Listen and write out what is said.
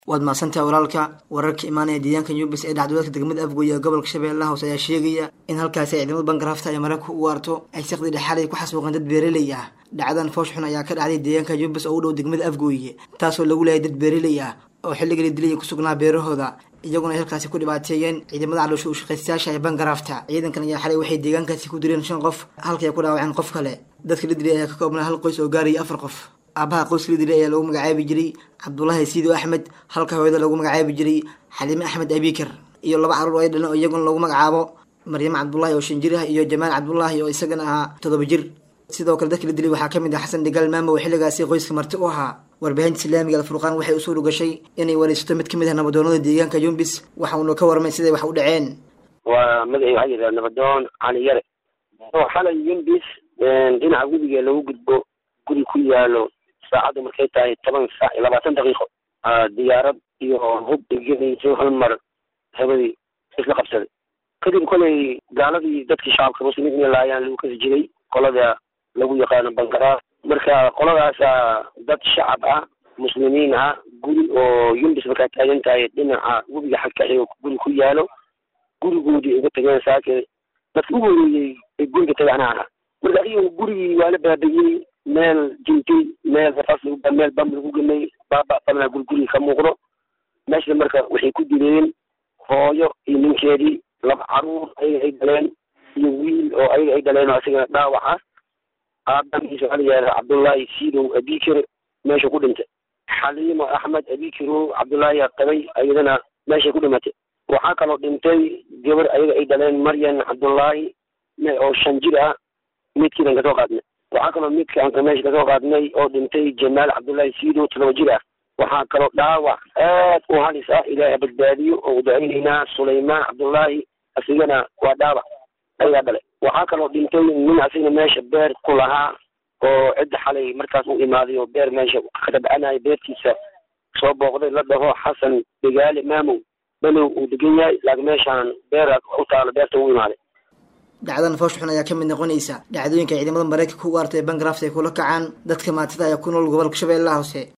waad mahadsantaha walaalka wararka imaanaya deegaanka yubis ee dhacdooladka degmada afgooye ee gobolka shabeellaha hoose ayaa sheegaya in halkaasi ay ciidamada bangarafta ay maraykanka u waarto ay saqdi dhexaalay ku xasuuqeen dad beereley ah dhacdadan foosh xun ayaa ka dhacday deegaanka yubis oo u dhow degmada afgooye taasoo lagu leeyay dad beereley ah oo xilliga la dilay ku sugnaa beerahooda iyaguna ay halkaasi ku dhibaateeyeen ciidamada caloosha u shaqaystayaasha ee bangarafta ciidankan ayaa xalay waxay deegaankaasi ku dileen shan qof halkay ku dhaawaceen qof kale dadka la dilay ayaa ka koobnaa hal qoys oo gaaraya afar qof aabaha qoyska la dilay ayaa lagu magacaabi jiray cabdulaahi siido axmed halka hooyada lagu magacaabi jiray xaliime axmed abikar iyo laba carruur oo ay dhaleen oo iyaguna lagu magacaabo maryamo cabdulaahi oo shan jir ah iyo jamaal cabdulaahi oo isagana ahaa toddoba jir sidoo kale dadka la dilay waxaa ka mid ah xasan dhigaal maamo oo xilligaasi qoyska marti u ahaa warbaahinta islaamiga alfurqaan waxay u suura gashay inay wareysato mid ka mid ah nabadoonada deegaanka yumbis waxa uuna ka warmay siday wax u dhaceen waa magacay waxaa yidhaha nabadoon cali yare oo xalay yumbis dhinaca webiga lagu gudbo guri ku yaalo saacaddu markay tahay toban saac iyo labaatan daqiiqo diyaarad iyo hub igenayso hal mar habadii isla qabsaday kadib kolay gaaladii dadkii shacabka muslimiinta inay laayaan lagu kasi jiray qolada lagu yaqaano bangaraaf marka qoladaasa dad shacab ah muslimiin ah guri oo yumbis markaa taagan tahay dhinaca webiga xagka xigo guri ku yaalo gurigoodii uga tageen saake dadka u horeeyey ee guriga tagaana ahaa marka adiga gurigii waa la baabayey meel jintay meel rafaas lagu meel bam lagu gemay baaba badnaa gurigurigi ka muuqdo meeshana marka waxay ku dileen hooyo iyo ninkeedii laba caruur ayaga ay dhaleen iyo wiil oo ayaga ay dhaleen oo isagana dhaawac ah aabamiisa waxaa la yidhahda cabdullaahi siidow abikir meesha ku dhintay xaliimo axmed abikiro cabdullaahi qabay ayadana meeshay ku dhimatay waxaa kaloo dhintay gabar ayaga ay dhaleen maryan cabdullaahi oo shan jir ah midkiidan kasoo qaadnay waxaa kaloo midka aan meesha kasoo qaadnay oo dhintay jamaal cabdullaahi siidow todoba jir ah waxaa kaloo dhaawac aad u halis ah ilaahay badbaadiyo oo u ducaynaynaa sulaymaan cabdullaahi asigana waa dhaawac ayagaa dhalay waxaa kaloo dhintay nin asigna meesha beer ku lahaa oo cidda xalay markaas u imaaday oo beer meesha ka tabcanaya beertiisa soo booqday la dhaho xasan degaale maamow balow uu degan yahay laakiin meeshaan beer u taalo beerta u imaaday dhacdadan foosh xun ayaa ka mid noqonaysa dhacdooyinka ciidamada maraykanka u waarta ee bangarafta ay kula kacaan dadka maatida ayaa ku nool gobolka shabeellaha hoose